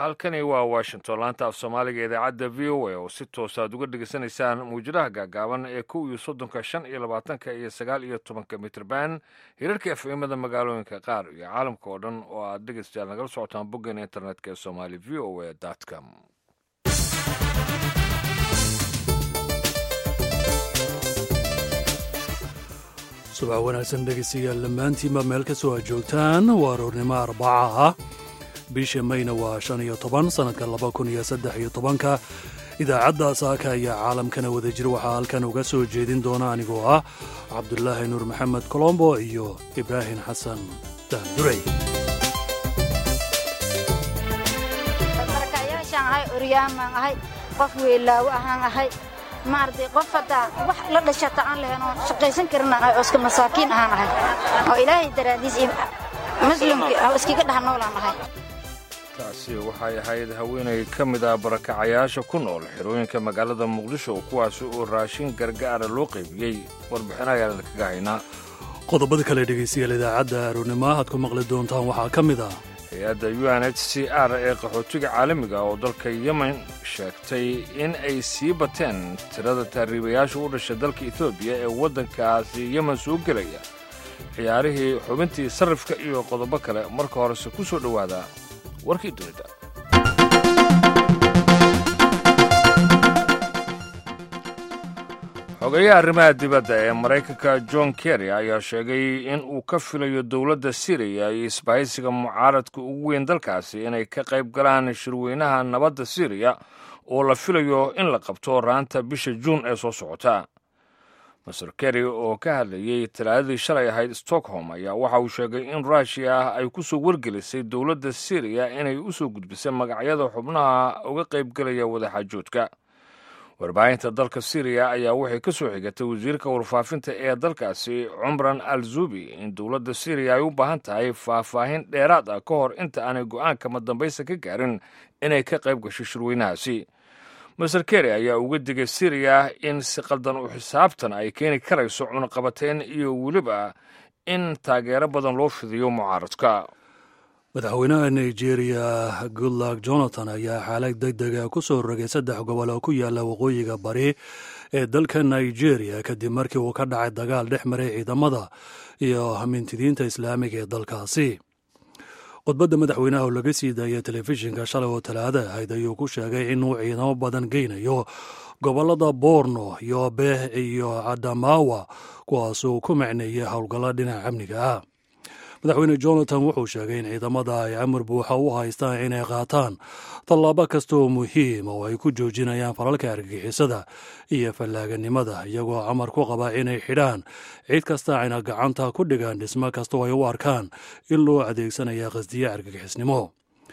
halkani waa washington laanta af soomaaliga idaacadda v o a oo si toos aad uga dhegeysanaysaan muwjadaha gaagaaban ee kow iyo soddonka shan iyo labaatanka iyo sagaal iyo tobanka mitrban hirarka efemada magaalooyinka qaar iyo caalamka oo dhan oo aad dhegeystayaal nagala socotaan boggeena internetka ee somali v o a com subax wanaagsan dhegeystayaal dhammaantiinba meel ka soo aad joogtaan waa aroornimo arbaca ah bisha mayna waa shan iyo toban sannadka laba kun iyo saddex iyo tobanka idaacadda saaka ayaa caalamkana wadajir waxaa halkan uga soo jeedin doona anigoo ah cabdulaahi nuur maxamed colombo iyo ibraahim xasan daandurey markayaashaan ahay oryaamaan ahay qof weylaawo ahaan ahay maaragtay qof haddaa wax la dhashata aan lahayn oon shaqaysan karinaan ahay oo iska masaakiin ahaan ahay oo ilaahay daraadiis iyo muslimkii oo iskaga dhex noolaan ahay taasi waxay ahayd haweenay ka mid ah barakacayaasha ku nool xerooyinka magaalada muqdisho kuwaasi oo raashin gargaara loo qaybiyey warbixin ayaan idinkaga haynaa qodobada kale dhegaystayaal idaacadda aroornimo aad ku maqli doontaan waxaa ka mid ah hay-adda u n h c r ee qaxootiga caalamiga oo dalka yemen sheegtay in ay sii bateen tirada taariibayaasha u dhashay dalka etoobiya ee waddankaasi yemen soo gelaya ciyaarihii xubintii sarrifka iyo qodobo kale marka horese ku soo dhowaada warkii dunida xogeeyaha arrimaha dibadda ee maraykanka john kerry ayaa sheegay in uu ka filayo dowladda siriya iyo isbahaysiga mucaaradka ugu weyn dalkaasi inay ka qayb galaan shirweynaha nabadda siriya oo la filayo in la qabto raanta bisha juun ee soo socota master kerry oo ka hadlayey talaadadii shalay ahayd stockholm ayaa waxa uu sheegay in ruushiya ay ku soo wargelisay dowladda siriya inay u soo gudbisay magacyada xubnaha uga qaybgelaya wadaxaajoodka warbaahinta dalka siriya ayaa waxay ka soo xigatay wasiirka warfaafinta ee dalkaasi cumran al zubi in dowladda siriya ay u baahan tahay faahfaahin dheeraad ah ka hor inta aanay go'aanka madambaysta ka gaarin inay ka qayb gasho shirweynahaasi master kerry ayaa uga digay siriya in si qaldan u xisaabtan ay keeni karayso cunaqabateyn iyo weliba in taageero badan loo fidiyo mucaaradka madaxweynaha nigeria goodluck jonathan ayaa xaalad deg dega ku soo rogay saddex gobol oo ku yaalla waqooyiga bari ee dalka nigeria kadib markii uu ka dhacay dagaal dhex maray ciidamada iyo mintidiinta islaamiga ee dalkaasi khudbadda madaxweynaha oo laga sii daayay telefishinka shalay oo talaada ahayd ayuu ku sheegay inuu ciidamo badan geynayo gobollada borno yoobeh iyo adamawa kuwaasuu ku macneeyey howlgallo dhinaca amniga ah madaxweyne jonathan wuxuu sheegay in ciidamada ay amar buuxa u haystaan inay qaataan tallaabo kasta oo muhiim oo ay ku joojinayaan falalka argagixisada iyo fallaaganimada iyagoo amar ku qaba inay xidhaan cid kasta ayna gacanta ku dhigaan dhismo kasta oo ay u arkaan in loo adeegsanaya qasdiye argagixisnimo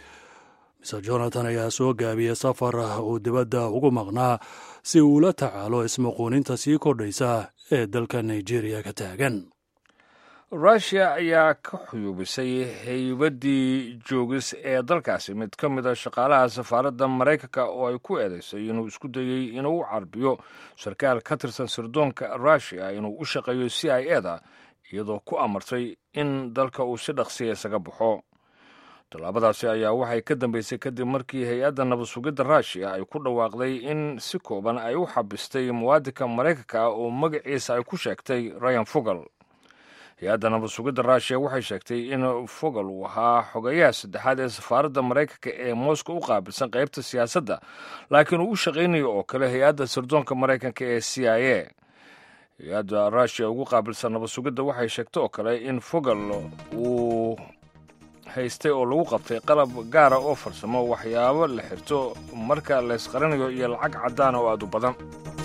mr jonathan ayaa soo gaabiyey safar uu dibadda ugu maqnaa si uu la tacaalo ismuquuninta sii kordhaysa ee dalka nigeria ka taagan ruushiya ayaa ka xuyuubisay haybaddii joogis ee dalkaasi mid ka mid a shaqaalaha safaaradda maraykanka oo ay ku eedaysay inuu isku dayey inuu u carbiyo sarkaal ka tirsan sirdoonka ruushiya inuu u shaqeeyo c i e da iyadoo ku amartay in dalka uu si dhaqsiya isaga baxo tallaabadaasi ayaa waxay ka dambeysay kadib markii hay-adda nabad sugidda ruushiya ay ku dhawaaqday in si kooban ay u xabistay muwaadinka maraykanka oo magaciisa ay ku sheegtay ryan fogal hay-adda nabad sugidda ruushiya waxay sheegtay in fogal uu ahaa xogeeyaha saddexaad ee safaaradda maraykanka ee moscow u qaabilsan qaybta siyaasadda laakiin uu u shaqaynayo oo kale hay-adda sirdoonka maraykanka ee c i a hay-adda ruushiya ugu qaabilsan nabad sugidda waxay sheegtay oo kale in fogal uu haystay oo lagu qabtay qalab gaara oo farsamo waxyaabo la xirto marka laysqaranayo iyo lacag caddaana oo aad u badan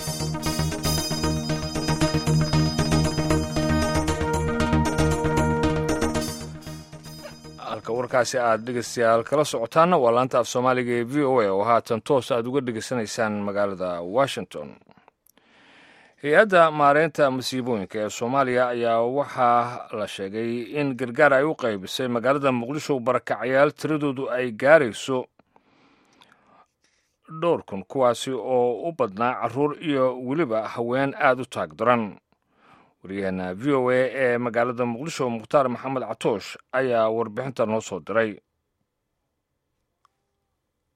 halka warkaasi aad dhegeystayaal kala socotaanna waa laanta af soomaaliga ee v o a oo haatan toos aad uga dhegeysanaysaan magaalada washington hay-adda maareynta masiibooyinka ee soomaaliya ayaa waxaa la sheegay in gargaar ay u qaybisay magaalada muqdisho barakacayaal tiradoodu ay gaarayso dhowr kun kuwaasi oo u badnaa caruur iyo weliba haween aad u taag daran waryaheena v o a ee magaalada muqdisho mukhtaar maxamed catoosh ayaa warbixinta noo soo diray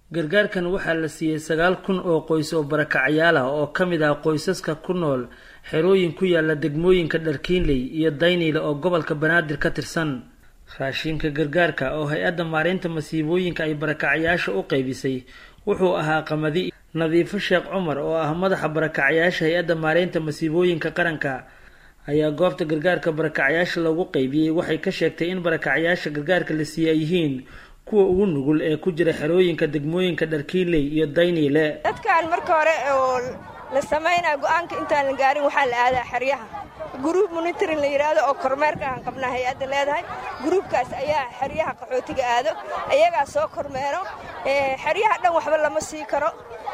gargaarkan waxaa la siiyey sagaal kun oo qoys oo barakacyaal ah oo ka mid ah qoysaska ku nool xerooyin ku yaala degmooyinka dharkiinley iyo dayniile oo gobolka banaadir ka tirsan raashinka gargaarka oo hay-adda maareynta masiibooyinka ay barakacyaasha u qaybisay wuxuu ahaa qamadi nadiifo sheekh cumar oo ah madaxa barakacyaasha hay-adda maareynta masiibooyinka qaranka ayaa goobta gargaarka barakacyaasha lagu qaybiyey waxay ka sheegtay in barakacyaasha gargaarka la siiyey ay yihiin kuwa ugu nugul ee ku jira xerooyinka degmooyinka dharkiinley iyo dayniile dadkan marka hore oo la samaynaya go-aanka intaan la gaarin waxaa la aadaa xeryaha gruub monitoring la yidhaahdo oo kormeerka aan qabnaa hay-adda leedahay gruubkaas ayaa xeryaha qaxootiga aado ayagaa soo kormeero xeryaha dhan waxba lama sii karo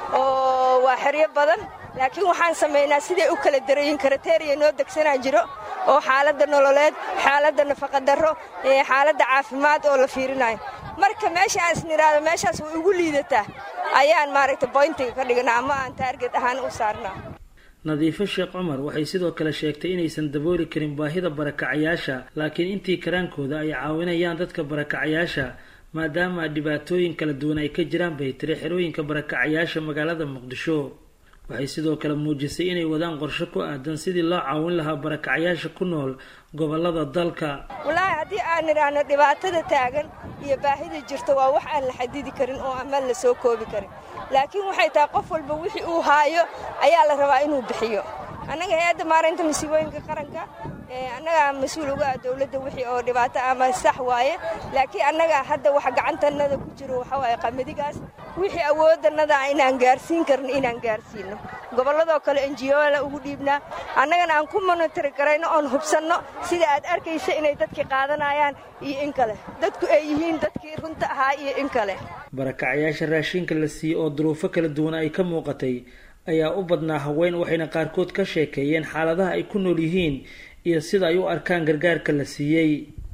oo waa xeryo badan laakiin waxaan samaynaa siday u kala darayin karateriya noo degsanaa jiro oo xaaladda nololeed xaaladda nafaqadarro xaaladda caafimaad oo la fiirinayo marka meesha aan isnidhaahdo meeshaas way ugu liidataa ayaan maaragta boyntiga ka dhignaa ama aan taarget ahaan u saarnaa nadiifo sheekh cumar waxay sidoo kale sheegtay inaysan dabooli karin baahida barakacayaasha laakiin intii karaankooda ay caawinayaan dadka barakacayaasha maadaama dhibaatooyin kala duwan ay ka jiraan bay tiri xerooyinka barakacayaasha magaalada muqdisho waxay sidoo kale muujisay inay wadaan qorshe ku aadan sidii loo caawin lahaa barakacayaasha ku nool gobolada dalka wallaahi haddii aan nidhaahno dhibaatada taagan iyo baahida jirta waa wax aan la xadidi karin oo amaan la soo koobi karin laakiin waxay tahay qof walba wixii uu haayo ayaa la rabaa inuu bixiyo annaga hay-adda maareynta masiibooyinka qaranka annagaa mas-uul uga ah dowladda wixii oo dhibaato ama sax waaye laakiin annaga hadda wax gacantanada ku jiro waxa waaye qamadigaas wixii awoodannada inaan gaarsiin karno inaan gaarsiino gobolladoo kale enjiyola ugu dhiibnaa annagana aan ku monitari karayno oon hubsanno sida aad arkaysa inay dadkii qaadanayaan iyo in kale dadku ay yihiin dadkii runta ahaa iyo in kale barakacayaasha raashinka la siiyey oo duruufo kala duwan ay ka muuqatay ayaa u badnaa haween waxayna qaarkood ka sheekeeyeen xaaladaha ay ku nool yihiin iyo sida ay u arkaan gargaarka la siiyey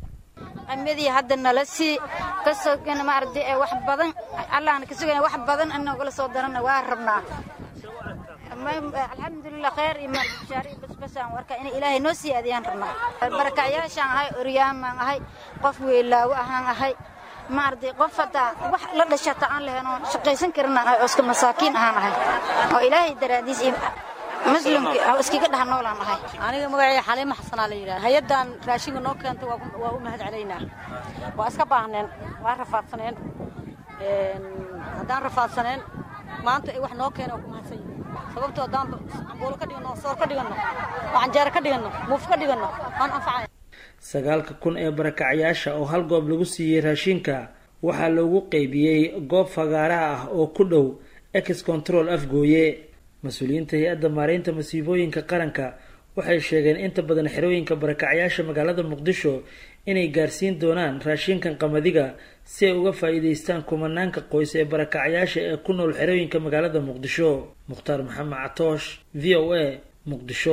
amadii hadda nala sii ka sogana maaragtay ee wax badan allahna ka sugana wax badan anagala soo darana waa rabnaa alxamdulilah khayr iyo marbishaari basbasaan warka inay ilaahay noo sii aadiyaan rabnaa barakacyaashaan ahay oryaamaan ahay qof weylaawo ahaan ahay maaragtay qof haddaa wax la dhashata aan lahayn oo shaqaysan karinaan ahay oo iska masaakiin ahaan ahay oo ilaahay daraadiis iyo muslimki iskaga dhaha noolaan ahay aniga magacay xaliimo xasanaa la yidhaha hay-addan raashinka noo keentay waa u mahad celaynaa waa iska baahneen waa rafaadsaneen haddaan rafaadsaneen maanta ay wax noo keena waa ku mahadsan yihin sababtoo haddaan cambuulo ka dhiganno soor ka dhiganno oo canjeero ka dhiganno muuf ka dhiganno waan anfacaya sagaalka kun ee barakacayaasha oo hal goob lagu siiyey raashinka waxaa loogu qeybiyey goob fagaaraha ah oo ku dhow ex control afgooye mas-uuliyiinta hay-adda maareynta masiibooyinka qaranka waxay sheegeen inta badan xerooyinka barakacayaasha magaalada muqdisho inay gaarsiin doonaan raashinkan qamadiga si ay uga faa-iideystaan kumanaanka qoys ee barakacayaasha ee ku nool xerooyinka magaalada muqdisho mukhtaar maxamed catoosh v o a muqdisho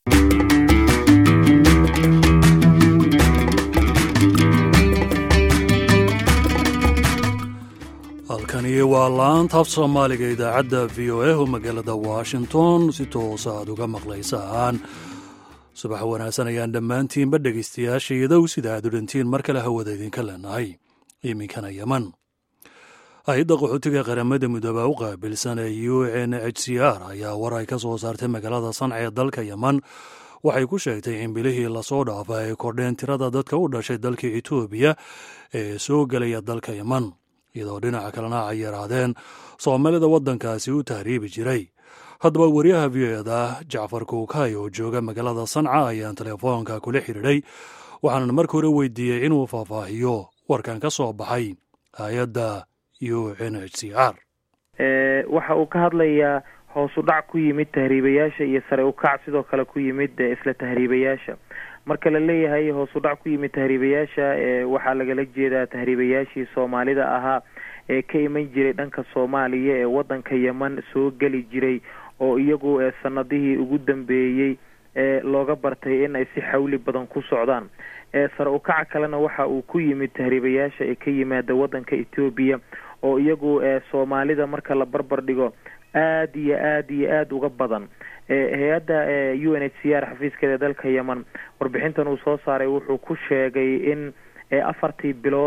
halkani waa laanta af soomaaliga idaacadda v o a oo magaalada washington si toosa aad uga maqlaysaan subax wanaagsan ayaan dhammaantiinba dhegaystayaasha iyadow sida aad u dhantiin mar kale hawada idinka leenahay iminkana yeman hay-adda qaxootiga qaramada midooba u qaabilsan ee u n h c r ayaa war ay ka soo saartay magaalada sanca ee dalka yeman waxay ku sheegtay in bilihii lasoo dhaafa ay kordheen tirada dadka u dhashay dalka etoobiya ee soo gelaya dalka yeman iyadoo dhinaca kalena ay yaraadeen soomaalida waddankaasi u tahriibi jiray haddaba wariyaha v o eda jacfar kuukay oo jooga magaalada sanca ayaan telefoonka kula xidhiidhay waxaanan marka hore weydiiyey inuu faahfaahiyo warkan ka soo baxay hay-adda u n h c r waxa uu ka hadlayaa hoos u dhac ku yimid tahriibayaasha iyo sare u kac sidoo kale ku yimid isla tahriibayaasha marka la leeyahay hoos u dhac ku yimid tahriibayaasha waxaa lagala jeedaa tahriibayaashii soomaalida ahaa ee ka iman jiray dhanka soomaaliya ee wadanka yeman soo geli jiray oo iyagu sanadihii ugu dambeeyey ee looga bartay in ay si xawli badan ku socdaan sare u kaca kalena waxa uu ku yimid tahriibayaasha ee ka yimaada wadanka etoobiya oo iyagu soomaalida marka la barbar dhigo aada iyo aada iyo aada uga badan hay-adda u n h c r xafiiskeeda dalka yeman warbixintan uu soo saaray wuxuu ku sheegay in afartii bilood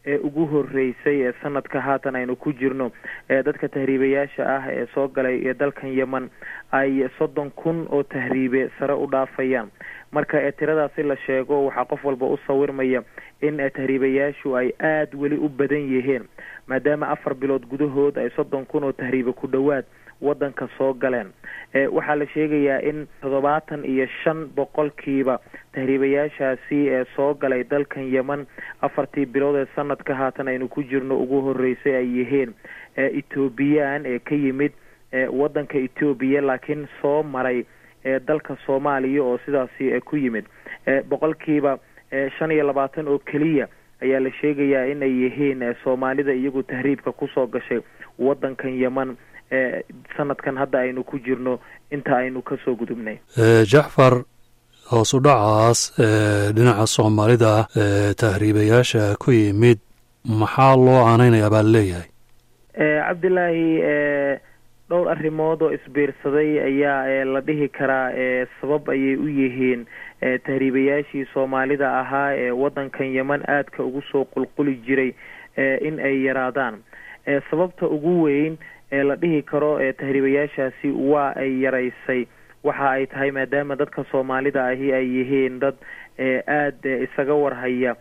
ee ugu horeysay ee sanadka haatan aynu ku jirno ee dadka tahriibayaasha ah ee soo galay ee dalkan yeman ay soddon kun oo tahriibe sare u dhaafayaan marka ee tiradaasi la sheego waxaa qof walba u sawirmaya in tahriibayaashu ay aada weli u badan yihiin maadaama afar bilood gudahood ay soddon kun oo tahriibe ku dhowaad wadanka soo galeen waxaa la sheegayaa in toddobaatan iyo shan boqolkiiba tahriibayaashaasi ee soo galay dalkan yeman afartii bilood ee sanadka haatan aynu ku jirno ugu horeysay ay yihiin ethoobiyan ee ka yimid wadanka ethoobiya laakiin soo maray dalka soomaaliya oo sidaasi ku yimid boqolkiiba shan iyo labaatan oo keliya ayaa la sheegayaa inay yihiin soomaalida iyagu tahriibka kusoo gashay wadankan yeman sanadkan hadda aynu ku jirno inta aynu kasoo gudubnay jacfar hoos u dhacaas dhinaca soomaalida tahriibayaasha ku yimid maxaa loo aaneynaya baa leeyahay cabdilaahi dhowr arrimood oo isbiirsaday ayaa la dhihi karaa sabab ayay u yihiin tahriibayaashii soomaalida ahaa ee wadankan yeman aadka ugu soo qulquli jiray in ay yaraadaan sababta ugu weyn ee la dhihi karo tahriibayaashaasi waa ay yaraysay waxa ay tahay maadaama dadka soomaalida ahi ay yihiin dad aada isaga warhaya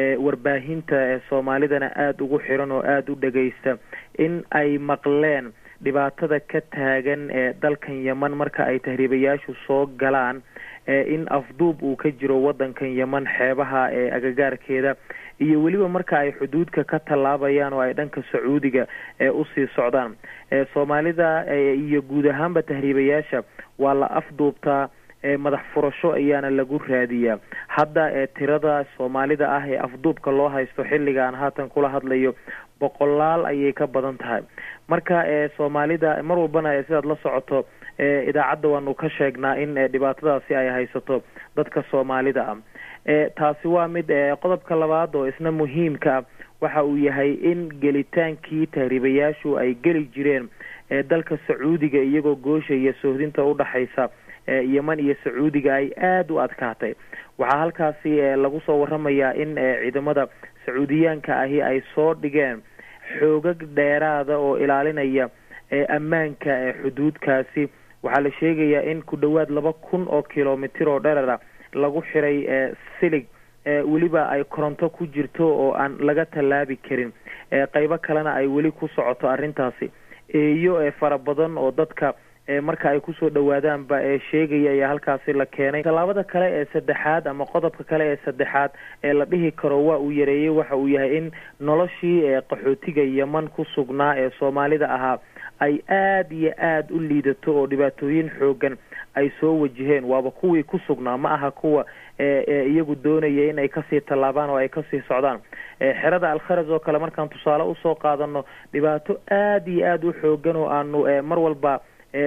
warbaahinta soomaalidana aada ugu xiran oo aada u dhagaysta in ay maqleen dhibaatada ka taagan ee dalkan yeman marka ay tahriibayaashu soo galaan in afduub uu ka jiro wadankan yeman xeebaha ee agagaarkeeda iyo weliba marka ay xuduudka ka tallaabayaan oo ay dhanka sacuudiga usii socdaan soomaalida iyo guud ahaanba tahriibayaasha waa la afduubtaa madax furasho ayaana lagu raadiyaa hadda tirada soomaalida ah ee afduubka loo haysto xilligaan haatan kula hadlayo boqolaal ayay ka badan tahay marka soomaalida mar walbana sidaad la socoto idaacadda waanu ka sheegnaa in dhibaatadaasi ay haysato dadka soomaalida ah taasi waa mid qodobka labaad oo isna muhiimka ah waxa uu yahay in gelitaankii tahriibayaashu ay geli jireen dalka sacuudiga iyagoo goosha iyo sohdinta udhaxaysa yeman iyo sacuudiga ay aada u adkaatay waxaa halkaasi lagu soo waramayaa in ciidamada sacuudiyaanka ahi ay soo dhigeen xoogag dheeraada oo ilaalinaya ammaanka xuduudkaasi waxaa la sheegayaa in ku dhowaad laba kun oo kilomitir oo dherara lagu xiray silig weliba ay koronto ku jirto oo aan laga tallaabi karin qeybo kalena ay weli ku socoto arrintaasi eeyo fara badan oo dadka marka ay kusoo dhawaadaanba ee sheegaya ayaa halkaasi la keenay tallaabada kale ee saddexaad ama qodobka kale ee saddexaad ee la dhihi karo waa uu yareeyey waxa uu yahay in noloshii qaxootiga yeman ku sugnaa ee soomaalida ahaa ay aada iyo aada u liidato oo dhibaatooyin xoogan ay soo wajaheen waaba kuwii ku sugnaa ma aha kuwa iyagu doonaya in ay kasii tallaabaan oo ay kasii socdaan xerada alkharaj oo kale markaan tusaale usoo qaadano dhibaato aada iyo aada u xoogan oo aanu mar walba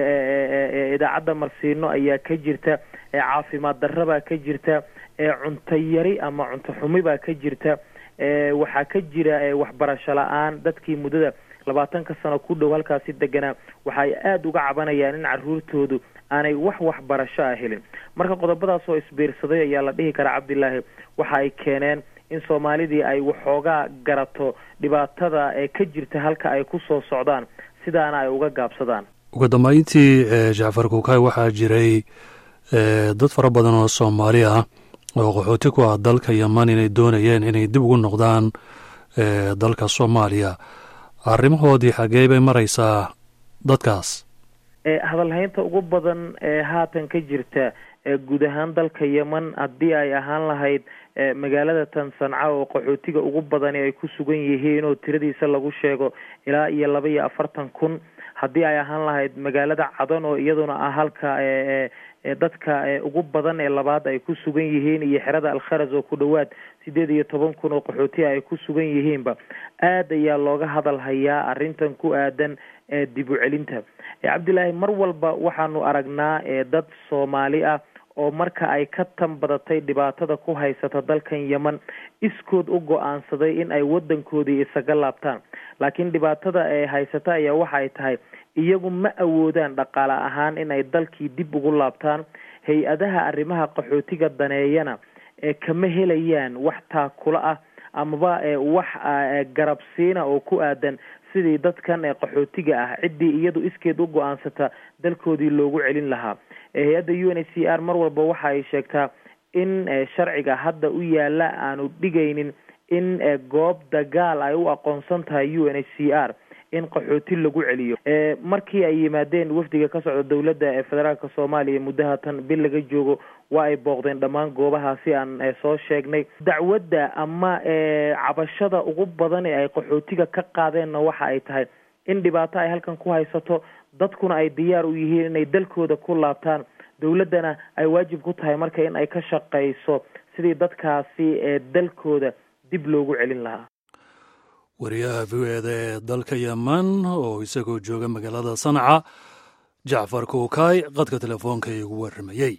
idaacadda marsiino ayaa ka jirta caafimaad darra baa ka jirta cunto yari ama cunto xumi baa ka jirta waxaa ka jira waxbarasho la-aan dadkii muddada labaatanka sano ku dhow halkaasi deganaa waxa ay aada uga cabanayaan in caruurtoodu aanay wax waxbarasho ah helin marka qodobadaas oo isbiirsaday ayaa la dhihi karaa cabdilaahi waxa ay keeneen in soomaalidii ay waxoogaa garato dhibaatada ee ka jirta halka ay ku soo socdaan sidaana ay uga gaabsadaan ugu dambeyntii jacfar kuukay waxaa jiray dad fara badan oo soomaali ah oo qaxooti ku ah dalka yeman inay doonayeen inay dib ugu noqdaan dalka soomaaliya arrimahoodii xaggee bay maraysaa dadkaas hadalhaynta ugu badan ee haatan ka jirta guud ahaan dalka yeman haddii ay ahaan lahayd magaalada tan sanca oo qaxootiga ugu badani ay ku sugan yihiin oo tiradiisa lagu sheego ilaa iyo laba iyo afartan kun haddii ay ahaan lahayd magaalada cadan oo iyaduna ah halka dadka ugu badan ee labaad ay ku sugan yihiin iyo xerada alkharas oo ku dhowaad sideed iyo toban kun oo qaxootiga ay ku sugan yihiinba aad ayaa looga hadal hayaa arrintan ku aadan dib u celinta cabdilaahi mar walba waxaanu aragnaa dad soomaali ah oo marka ay ka tan badatay dhibaatada ku haysata dalkan yeman iskood u go-aansaday in ay wadankoodii isaga laabtaan laakiin dhibaatada ee haysata ayaa waxa ay tahay iyagu ma awoodaan dhaqaale ahaan in ay dalkii dib ugu laabtaan hay-adaha arrimaha qaxootiga daneeyana ee kama helayaan wax taakula ah amaba wax garabsiina oo ku aadan sidii dadkan qaxootiga ah ciddii iyadu iskeed u go-aansata dalkoodii loogu celin lahaa hay-adda u n h c r mar walba waxa ay sheegtaa in sharciga hadda u yaala aanu dhigaynin in goob dagaal ay u aqoonsan tahay u n h c r in qaxooti lagu celiyo markii ay yimaadeen wafdiga ka socda dowladda ee federaalka soomaaliya muddaha tan bil laga joogo waa ay booqdeen dhammaan goobahaasi aan soo sheegnay dacwadda ama cabashada ugu badan ee ay qaxootiga ka qaadeenna waxa ay tahay in dhibaato ay halkan ku haysato dadkuna ay diyaar u yihiin inay dalkooda ku laabtaan dowladdana ay waajib ku tahay marka in ay ka shaqayso sidii dadkaasi ee dalkooda dib loogu celin lahaa wariyaha v o eda ee dalka yeman oo isagoo jooga magaalada sanca jacfar kuukaay qadka telefoonka igu warramayey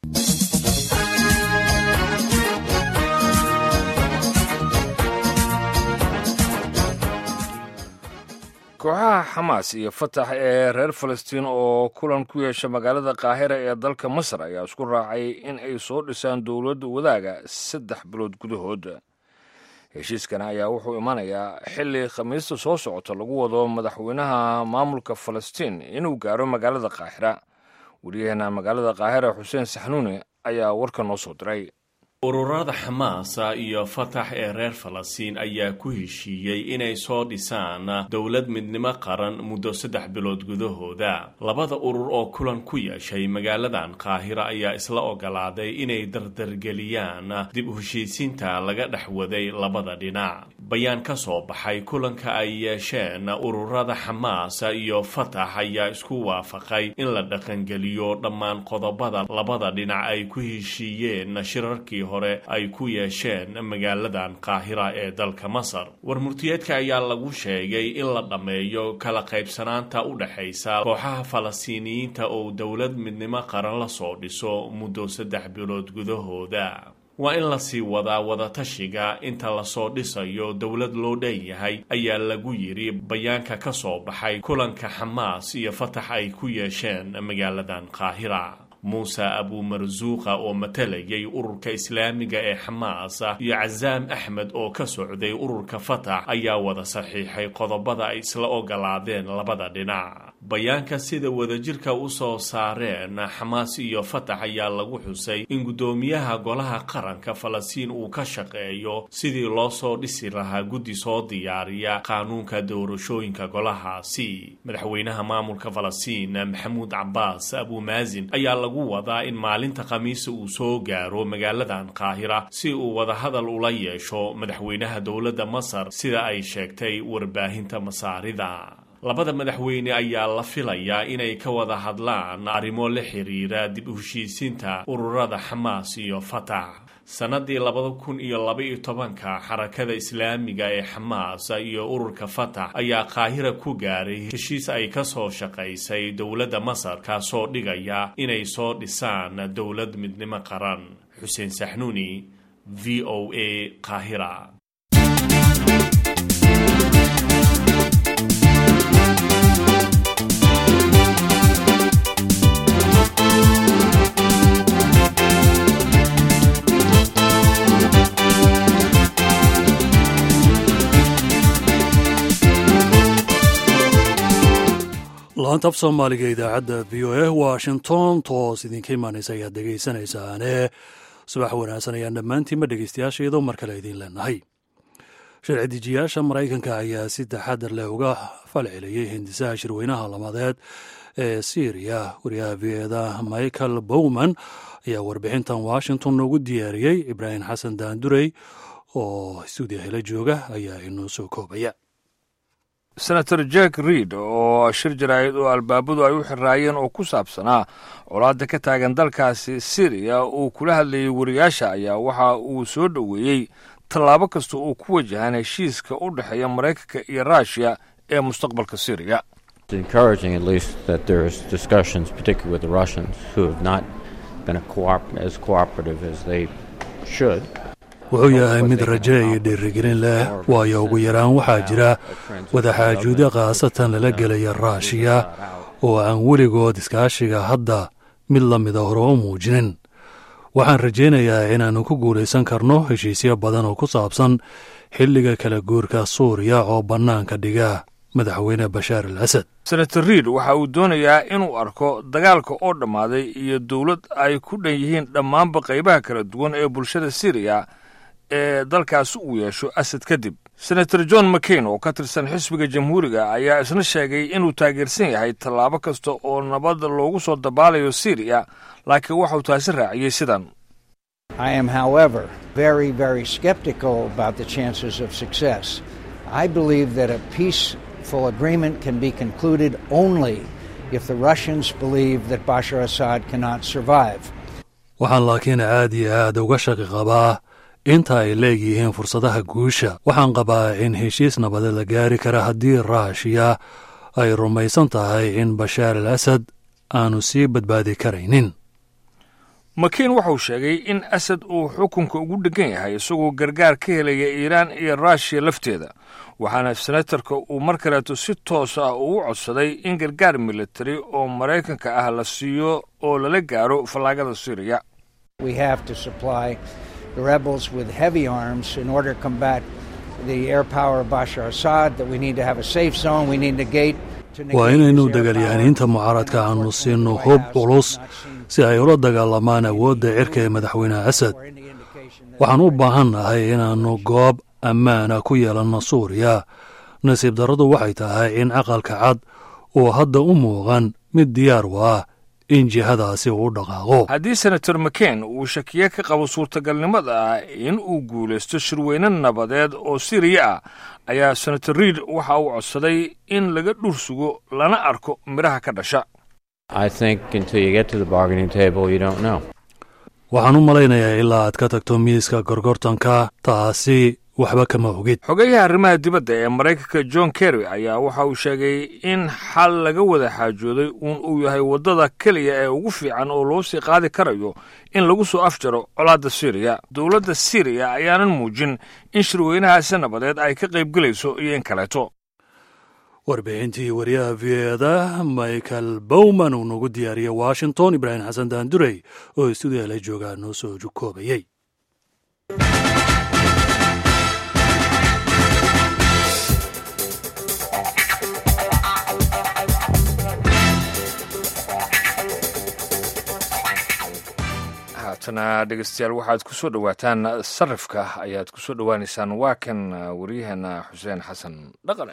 kooxaha xamaas iyo fatax ee reer falastiin oo kulan ku yeesha magaalada kaahira ee dalka masar ayaa isku raacay in ay soo dhisaan dowladda wadaaga saddex bilood gudahood heshiiskan ayaa wuxuu imanayaa xilli khamiista soo socota lagu wado madaxweynaha maamulka falastiin inuu gaaro magaalada kaahira wariyaheena magaalada kaahira xuseen saxnuuni ayaa warka noo soo diray ururada xamaasa iyo fatax ee reer falastiin ayaa ku heshiiyey inay soo dhisaan dowlad midnimo qaran muddo saddex bilood gudahooda labada urur oo kulan ku yeeshay magaaladan qaahira ayaa isla ogolaaday inay dardargeliyaan dib u heshiisiinta laga dhex waday labada dhinac bayaan ka soo baxay kulanka ay yeesheen ururada xamaasa iyo fatax ayaa isku waafaqay in la dhaqangeliyo dhammaan qodobada labada dhinac ay ku heshiiyeen shirarkii hore ay ku yeesheen magaaladan qaahira ee dalka masar warmurtiyeedka ayaa lagu sheegay in la dhammeeyo kala qaybsanaanta u dhexaysa kooxaha falastiiniyiinta oo dowlad midnimo qaran la soo dhiso muddo saddex bilood gudahooda waa in lasii wadaa wadatashiga inta lasoo dhisayo dowlad loo dhan yahay ayaa lagu yidhi bayaanka ka soo baxay kulanka xamaas iyo fatax ay ku yeesheen magaaladan qaahira muuse abuumarsuuqa oo matalayay ururka islaamiga ee xamaas iyo casaam axmed oo ka socday ururka fatax ayaa wada saxiixay qodobada ay isla ogolaadeen labada dhinac bayaanka sida wadajirka u soo saareen xamaas iyo fatax ayaa lagu xusay in guddoomiyaha golaha qaranka falastiin uu ka shaqeeyo sidii loo soo dhisi lahaa guddi soo diyaariya qaanuunka doorashooyinka golahaasi madaxweynaha maamulka falastiin maxamuud cabaas abuumaasin ayaa lagu wadaa in maalinta khamiisa uu soo gaaro magaaladan qaahira si uu wadahadal ula yeesho madaxweynaha dowladda masar sida ay sheegtay warbaahinta masaarida labada madaxweyne ayaa la filayaa inay ka wada hadlaan arrimo la xiriira dib u heshiisiinta ururada xamaas iyo fatax sannadii labada kun iyo laba-iyo tobanka xarakada islaamiga ee xamaas iyo ururka fatax ayaa qaahira ku gaaray heshiis ay ka soo shaqaysay dowladda masar kaasoo dhigaya inay soo dhisaan dowlad midnimo qaran xuseen saxnuuni v o a qaahira laanta af soomaaliga idaacadda v o a washington toos idinka imaanaysa ayaad dhegaysanaysaane subax wanaagsan ayaan dhammaantiinba dhegaystayaasheedo mar kale idiin leenahay sharci dejiyaasha maraykanka ayaa si taxadar leh uga falceliyey hindisaha shirweynaha lamadeed ee syriya wariyaha v eda michael bowman ayaa warbixintan washington noogu diyaariyey ibraahim xasan daandurey oo stuudiya hela jooga ayaa inoo soo koobaya senator jack reid oo shir jaraa'id oo albaabadu ay u xiraayeen oo ku saabsanaa colaadda ka taagan dalkaasi syriya uu kula hadlayay wariyaasha ayaa waxa uu soo dhoweeyey tallaabo kasta uu ku wajahan heshiiska u dhexeeya maraykanka iyo ruushiya ee mustaqbalka syriya encouraging at least that there's discussions, particularly with the Russians, who have not been a coop- as cooperative as they should. wuxuu yahay mid raje iyo dhiirigelin leh waayo ugu yaraan waxaa jira wadaxaajuudo khaasatan lala gelaya raashiya oo aan weligood iskaashiga hadda mid la mida hore u muujinin waxaan rajaynayaa inaannu ku guulaysan karno heshiisyo badan oo ku saabsan xilliga kala guurka suuriya oo bannaanka dhiga madaxweyne bashaar al asad senator riid waxa uu doonayaa inuu arko dagaalka oo dhammaaday iyo dowlad ay ku dhan yihiin dhammaanba qaybaha kala duwan ee bulshada syriya ee dalkaasi uu yeesho asad kadib senator john mccain oo ka tirsan xisbiga jamhuuriga ayaa isna sheegay inuu taageersan yahay tallaabo kasta oo nabad loogu soo dabaalayo syriya laakiin waxauu taasi raaciyey sidan I am, however, very, very skeptical about the chances of success. I believe that a peaceful agreement can be concluded only if the Russians believe that Bashar Assad cannot survive. waxaan laakiin aad iyo aad uga shaqi qabaa inta ay leegyihiin fursadaha guusha waxaan qabaa in heshiis nabadeed la gaari kara haddii raashiya ay rumaysan tahay in bashaar al asad aanu sii badbaadi karaynin makiin wuxuu sheegay in asad uu xukunka ugu dheggan yahay isagoo gargaar ka helaya iiraan iyo ruushiya lafteeda waxaana senatarka uu mar kaleeto si toos ah ugu codsaday in gargaar militari oo maraykanka ah la siiyo oo lala gaaro fallaagada syriya We have to supply the rebels with heavy arms in order to combat the air power of Bashar Assad, that we need to have a safe zone, we need a gate. to waa negate inaynu his air power. dagaalyahaaniinta mucaaradka aanu siino hub culus si ay ula dagaalamaan awoodda cirka ee madaxweyne asad Or any indication that waxaan u baahan nahay inaannu goob ammaana ku yeelanno suuriya nasiib darradu waxay tahay in aqalka cad uu hadda u muuqan mid diyaar u ah in jihadaasi uu u dhaqaaqo haddii senator mccain uu shakiye ka qabo suurtagalnimada ah in uu guulaysto shirweyne nabadeed oo siriya ah ayaa senator riid waxa uu codsaday in laga dhur sugo lana arko midhaha ka dhasha I think until you get to the bargaining table, you don't know. waxaan u malaynayaa ilaa aad ka tagto miiska gorgortanka taasi waxba kama ogid xogeyaha arrimaha dibadda ee maraykanka john kerry ayaa waxa uu sheegay in xal laga wada xaajooday uun uu yahay waddada keliya ee ugu fiican oo loo sii qaadi karayo in lagu soo afjaro colaadda syriya dowladda syriya ayaanan muujin in shirweynahaasi nabadeed ay ka qaybgelayso iyo in kaleeto warbixintii wariyaha v eda michael bowman uu nagu diyaariyey washington ibraahim xasan daandurey oo stuudiyaha la joogaa noo soo jukoobayey haatana dhegeystayaal waxaad ku soo dhowaataan sarifka ayaad ku soo dhowaanaysaan waa kan waryaheena xuseen xasan dhaqane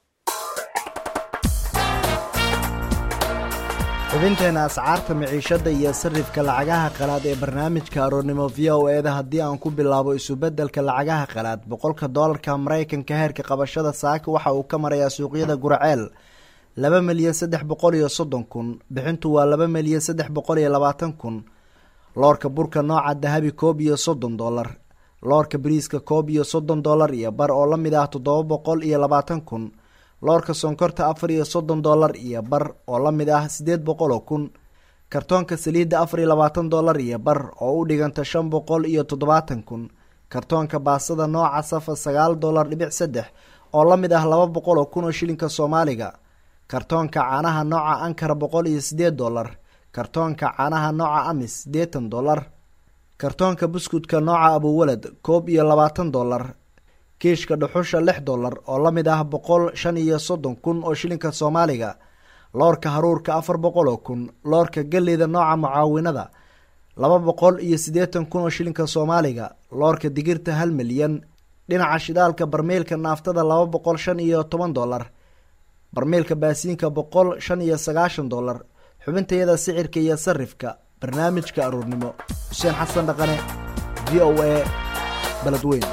xubinteena ascaarta miciishada iyo sarifka lacagaha qalaad ee barnaamijka aroornimo v o eda haddii aan ku bilaabo isubeddelka lacagaha qalaad boqolka doolarka maraykanka heerka qabashada saaka waxa uu ka marayaa suuqyada guraceel laba milyan saddex boqol iyo soddon kun bixintu waa laba milyan saddex boqol iyo labaatan kun loorka burka nooca dahabi koob iyo soddon doolar loorka bariiska koob iyo soddon doolar iyo bar oo la mid ah toddoba boqol iyo labaatan kun loorka sonkorta afar iyo soddon doolar iyo bar oo la mid ah siddeed boqol oo kun kartoonka saliidda afar iyo labaatan doolar iyo bar oo u dhiganta shan boqol iyo toddobaatan kun kartoonka baasada nooca safa sagaal doolar dhibic saddex oo la mid ah laba boqol oo kun oo shilinka soomaaliga kartoonka caanaha nooca ankara boqol iyo siddeed doolar kartoonka caanaha nooca amis siddeetan doolar kartoonka buskudka nooca abuwalad koob iyo labaatan doolar kiishka dhuxusha lix doolar oo la mid ah boqol shan iyo soddon kun oo shilinka soomaaliga loorka haruurka afar boqol oo kun loorka galleyda nooca mucaawinada laba boqol iyo siddeetan kun oo shilinka soomaaliga loorka digirta hal milyan dhinaca shidaalka barmeelka naaftada laba boqol shan iyo toban doolar barmeelka baasiinka boqol shan iyo sagaashan doolar xubintayada sicirka iyo sarifka barnaamijka aruurnimo xuseen xasan dhaqane v o a baledweyn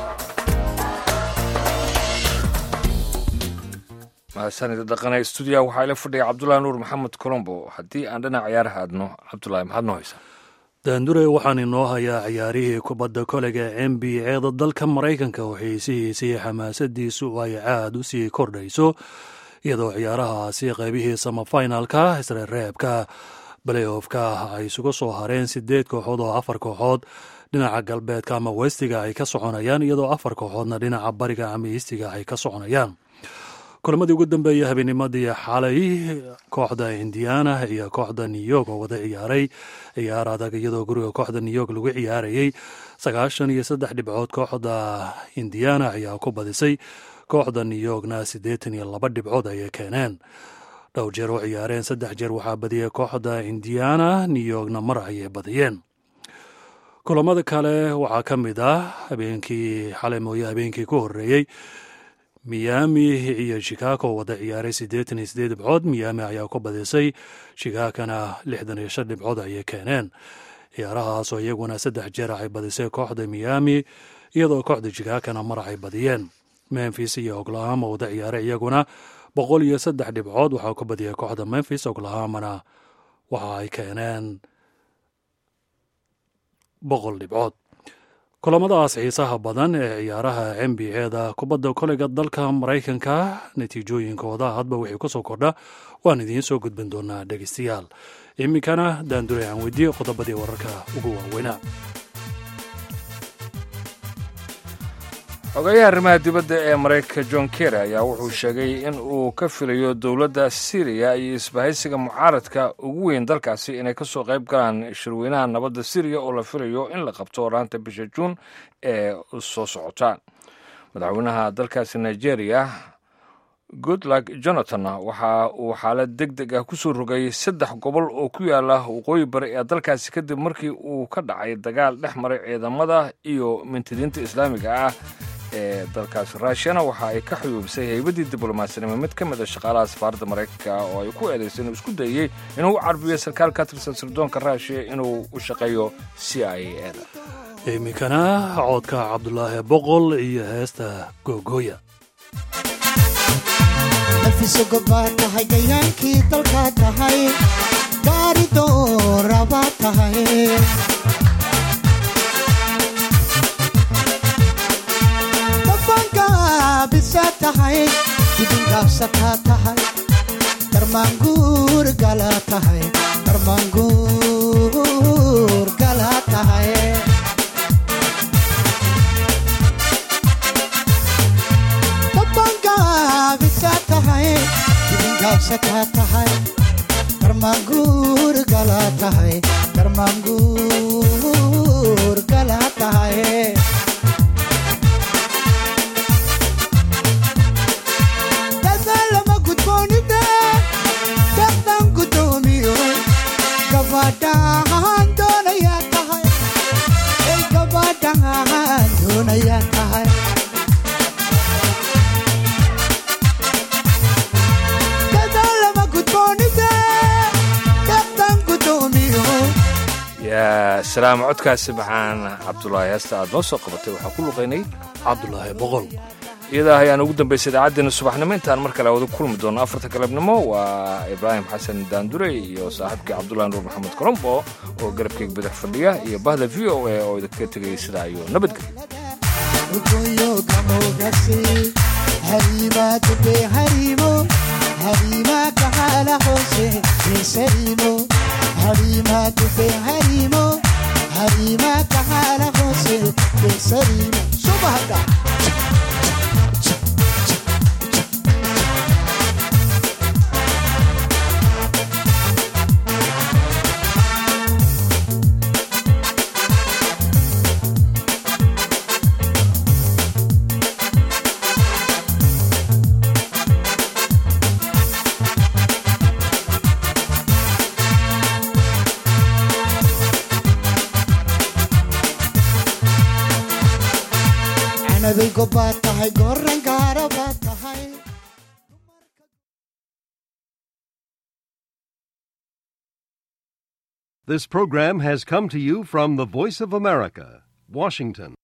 mahadsanida dhaqane stuudiyaha waxaa ila fadhiya cabdulaahi nuur maxamed colombo haddii aan dhinac ciyaaraha aadno cabdulaahi maxaad noo haysaa daandure waxaan inoo hayaa ciyaarihii kubadda kolega n b eeda dalka maraykanka oo xiisihiisa iyo xamaasadiisu ay caad u sii kordhayso iyadoo ciyaarahaasi qaybihii samafinalka isreereebka baleyofka ay isugu soo hareen sideed kooxood oo afar kooxood dhinaca galbeedka ama westiga ay ka soconayaan iyadoo afar kooxoodna dhinaca bariga ama iistiga ay ka soconayaan kulamadii ugu dambeeyay habeenimadii xalay kooxda indiana iyo kooxda new york oo wada ciyaaray ciyaar adag iyadoo guriga kooxda new york lagu ciyaarayey sagaashan iyo saddex dhibcood kooxda indiana ayaa ku badisay kooxda new yorkna siddeetan iyo laba dhibcood ayay keeneen dhowr jeer oo ciyaareen saddex jeer waxaa badiyay kooxda indiana new yorkna mar ayay badiyeen kulamada kale waxaa ka mid ah habeenkii xalay mooye habeenkii ku horeeyey miami iyo chicago wada ciyaaray siddeetan iyo siddeed dhibcood miami ayaa ku badisay chicaagona lixdan iyo shan dhibcood ayay keeneen ciyaarahaasoo iyaguna saddex jeer ay badisay kooxda miami iyadoo kooxda chicaagona mar ay badiyeen memphis iyo oklahoma wada ciyaaray iyaguna boqol iyo saddex dhibcood waxaa ku badiyay kooxda memphis oklahomana waxa ay keeneen boqol dhibcood kulamadaas xiisaha badan ee ciyaaraha n b a-da kubadda koleyga dalka maraykanka natiijooyinkooda hadba wixii ku soo kordha waan idiin soo gudbin doonaa dhegeystayaal iminkana daandure aan weydiiye qodobadii wararka ugu waaweynaa xogeyaha arrimaha dibadda ee maraykanka john kerry ayaa wuxuu sheegay in uu ka filayo dowladda syriya iyo isbahaysiga mucaaradka ugu weyn dalkaasi inay ka soo qayb galaan shirweynaha nabadda syriya oo la filayo in la qabto oraanta bisha juun ee soo socota madaxweynaha dalkaasi nigeria goodluck jonathan waxa uu xaalad deg deg ah kusoo rogay saddex gobol oo ku yaala waqooyi bari ee dalkaasi kadib markii uu ka dhacay dagaal dhex maray ciidamada iyo mintidiinta islaamiga ah ee dalkaasi ruushiyana waxa ay ka xuyuubisay heybadii diblomaasnimo mid ka mid a shaqaalaha safaaradda maraykanka oo ay ku eedaysay inuu isku dayey inuu u carbiyo sarkaal ka tirsan sirdoonka ruushiya inuu u shaqeeyo c i a da iminkana coodka cabdulaahi boqol iyo heesta googooya nafisogobaad tahay gayaankii dalkaa tahay gaari doorabaad tahay dabangaabisa tahay dibingaabsataa tahay darmaanguur gala tahay darmaanguur gala tahay dabangaabisa tahay dibingaabsataa tahay darmaanguur gala tahay darmaanguur gala tahay dadaalama gudboonida daqdan gudoomiyo gabadhaan doonayaa tahay ay gabadhaan doonayaa tahay dadaalama gudboonida daqdan gudoomiyo yaa salaam codkaasi maxaan cabdulaahi heesta aad noo soo qabatay waxaa ku luqaynay cabdulaahi boqol iyadaa ayaan ugu dambaysay idaacaddeenna subaxnimo intaan mar kale wada kulmi doono afarta galabnimo waa ibraahim xasan daandurey iyo saaxiibkii cabdulahi nuur maxamed colombo oo garabkeyga badax fadhiya iyo bahda v o a oo idinkaga tegaya sidaa iyo nabadgelyo ugoyo gamogasi harima dube harimo harima kahala hoose besarimo harima dube harimo harima kahala hoose besarimo subahada canaday gobaad tahay goran gaarabaad tahay This program has come to you from the Voice of America, Washington.